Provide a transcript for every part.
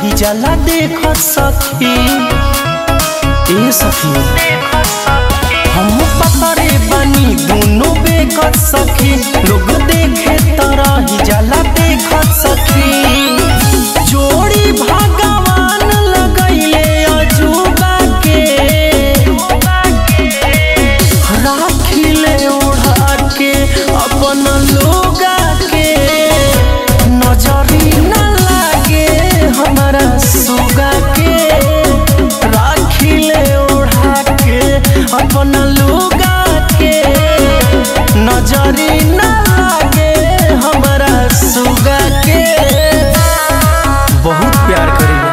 रही जाला देख सखी ए सखी हम पतरे बनी दोनों बेकत सखी लोग देखे तरह ही जाला देख सखी जोड़ी भगवान लगैले अजूबा के राखिले ओढ़ा के अपन लोगा के नजरी न लागे हमारा सुगा के राखिले ओढ़ा के अपन लोगा के नजरी न लागे हमारा सुगा के बहुत प्यार करेला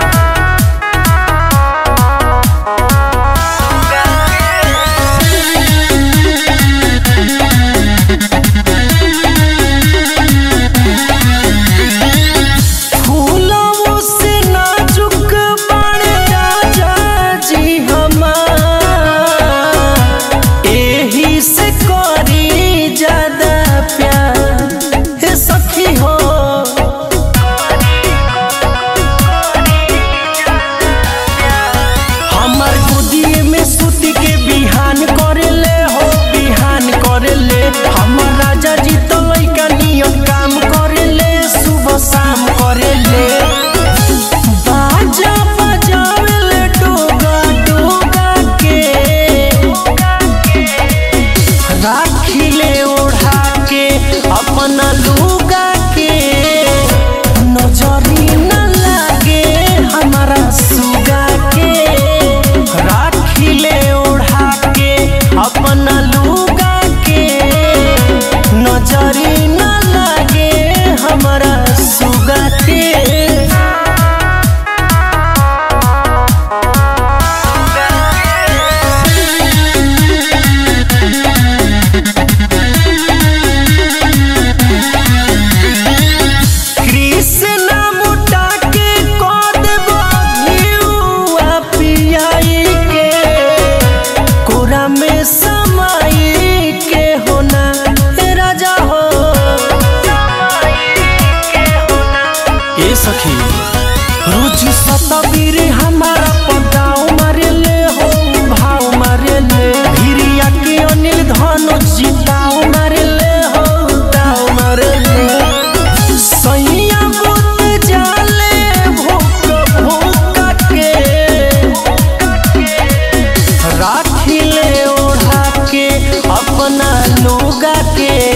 फूलों से नाजुक बड़े राजा जी हमार एही से करी ज्यादा प्यार हे सखी हो हमार गोदिए में सूती के बिहान करेले हो बिहान करेले हमर राजा जी तो लइका नियम काम करेले सुबह शाम करेले बाजा बजावेले डोगा डोगा के राखिले ओढ़ा के अपना लुगा के नजरी न लागे हमारा सुगा के राखिले ओढ़ा के अपना लुगा के नजरी न लागे हमारा सुगा के कृष्ण मुटा के कद बघियुआ पियाई के कोरा में समाई के होना हे राजा हो ए सखी रुचि सतबीर हमारा पदाव मारे ले हो भाव मारे ले भिरिया के अनिल धनो जिताव मारे ले हो दाव मारे ले सैया बुत जाले भूक भूक के राखिले ओढ़ा के अपना लोगा के